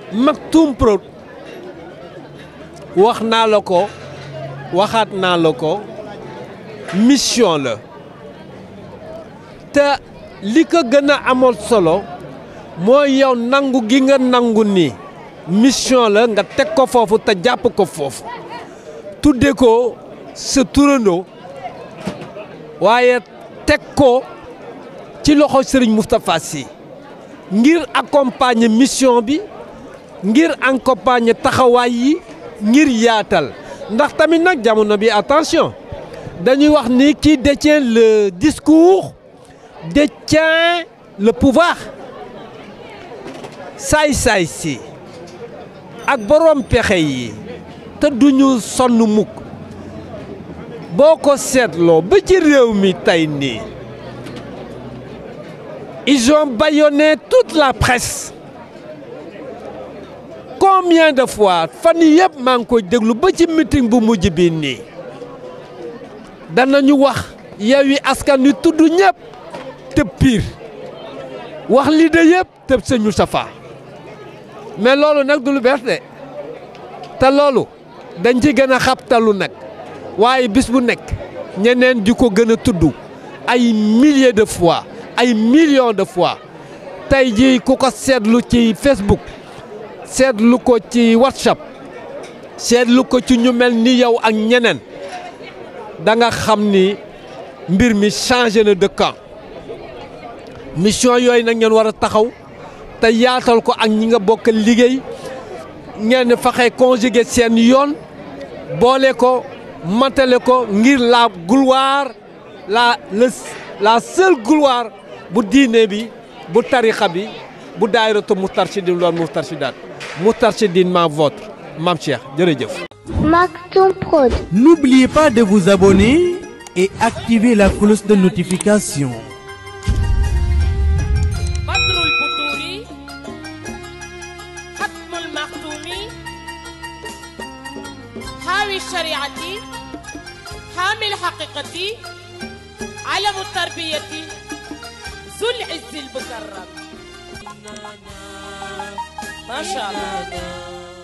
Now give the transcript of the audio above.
Maktoum Prod wax naa la ko waxaat naa la ko mission la te li ko gën a amoon solo mooy yow nangu gi nga nangu ni mission la nga teg ko foofu te jàpp ko foofu tudde ko sa turandoo waaye teg ko ci loxo Serigne Moustapha Sy ngir accompagner mission bi ngir accompagner taxawaay yi ngir yaatal ndax tamit nag jamono bi attention dañuy wax ni qui détient le discours détient le pouvoir saay-saay si ak borom pexe yi te duñu sonn mukk boo ko seetloo ba ci réew mi tey nii ils ont bâillonné toute la presse combien de fois fan yii yëpp maa ngi koy déglu ba ci meeting bu mujj bi nii danañu wax Yewwi Askan Wi tudd ñëpp tëb piir wax li de yëpp tëb sëñ Moustapha mais loolu nag du lu bees de te loolu dañ ci gën a xabtalu nag waaye bis bu nekk ñeneen di ko gën a tudd ay milliers de fois ay millions de fois tey jii ku ko seetlu ci Facebook seetlu ko ci WhatsApp seetlu ko ci ñu mel ni yow ak ñeneen da nga xam ni mbir mi changé na de camp mission yooyu nag ngeen war a taxaw te yaatal ko ak ñi nga bokk liggéey ngeen fexe conjuguer seen yoon boole ko matale ko ngir la gloire la le la seule gloire bu diine bi bu tarixa bi bu daayiratu Moustarchidine doon Moustarchidaat Moustarchidine ma votre Mame Cheikh jërëjëf. Maktoum Prod. N'oubliez pas de vous abonner et activer la cloche de notification. بدر البدور ختم المختوم حاوي الشريعة حامي الحقيقة علم التربية ذو العز المكرم ما شاء الله